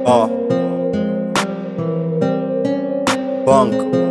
Uh. Punk.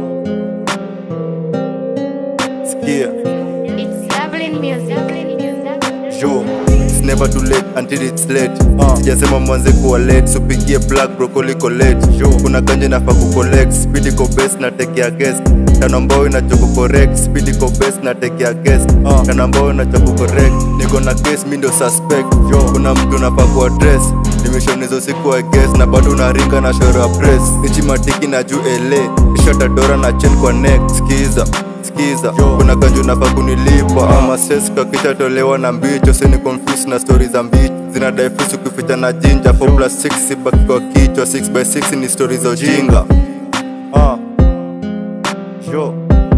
Skia. It's Dublin music. Dublin music. Yo, it's never too late until it's late. Uh. Sijasema mwanze kuwa late, so pigie black broccoli collect. Yo, kuna ganje nafaa kucollect, speed iko best na take ya guest. Tano ambao inacho correct, speed iko best na take ya guest. Uh. Tano ambao inacho correct, niko na case mi ndio suspect. Yo, kuna mtu nafaa ku address. Nimeshona hizo siku I guess na bado unaringa na shoro ya press. Ichi matiki na juu LA, ishata dora na chain kwa neck. Skiza skiza kuna kanju nafaa kunilipa ama ses kakishatolewa na mbicho sini confuse na stori za mbicho zinadai fusu kuficha na jinja 4 plus 6 sibaki kwa kichwa 6 by 6 ni stori za ujinga Ah. Yo.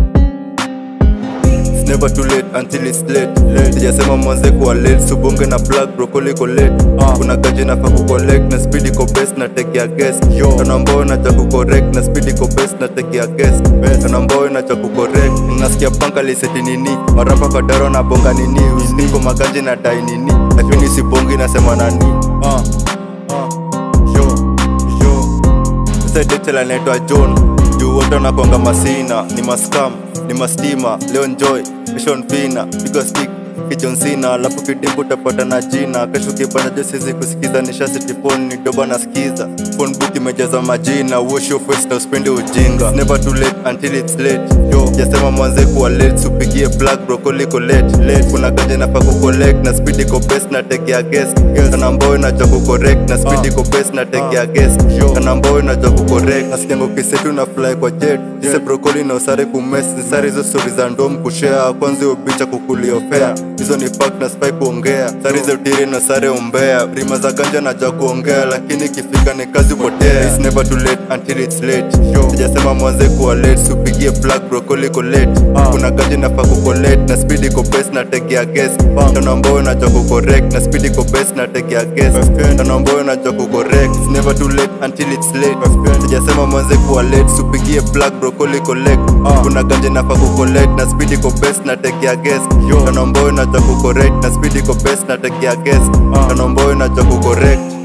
It's never too late until it's late. late. Sijasema mwanze kuwa late, subonge na black broccoli iko late. Kuna gaji nafaa kucollect na speed iko best na take ya guest. Tano ambao nacha kucorrect na speed iko best na take ya guest. Tano ambao nacha kucorrect. Nasikia panka liseti nini, marapa kwa daro na bonga nini, usiniko magaji na dai nini, lakini sibongi nasema nani. Ah. Ah. Yo. Yo. Sasa detela naitwa John juu wote wanakwanga masina ni maskam ni mastima leo enjoy kesho npina piga stick kijon sina alafu kidimbu utapata na jina kesho kibana jo sizi kusikiza nishasiti phone ni doba nasikiza phone book imejaza majina wash your face na usipende ujinga never too late until it's late yo jasema mwanze kuwa late supigie black broccoli iko late late kuna ganje nafaa kucollect na speed iko best na take ya guest kana ambao inajua kucorrect na speed iko best na take ya guest kana ambao inajua kucorrect nasikianga ukisetu na fly kwa jet ise broccoli na usare kumes nisare hizo stories za ndom kushare kwanza hiyo bicha kukuliofea hizo ni fact na spy kuongea sare za utiri na sare umbea rima za ganja najua kuongea lakini ikifika ni kazi potea it's never too late until it's late sijasema mwanze kuwa late supigie black broccoli iko late kuna gaji nafaa kucollect na speed iko best na take ya guest tano ambao inajua kucorrect na speed iko best na take ya guest tano ambao inajua kucorrect it's never too late until it's late sijasema mwanze kuwa late supigie black broccoli iko late kuna ganje nafaa kucollect na speed iko best na take ya guest tano ambao inajua kucorrect na speed iko best na take ya guest tano ambao inajua kucorrect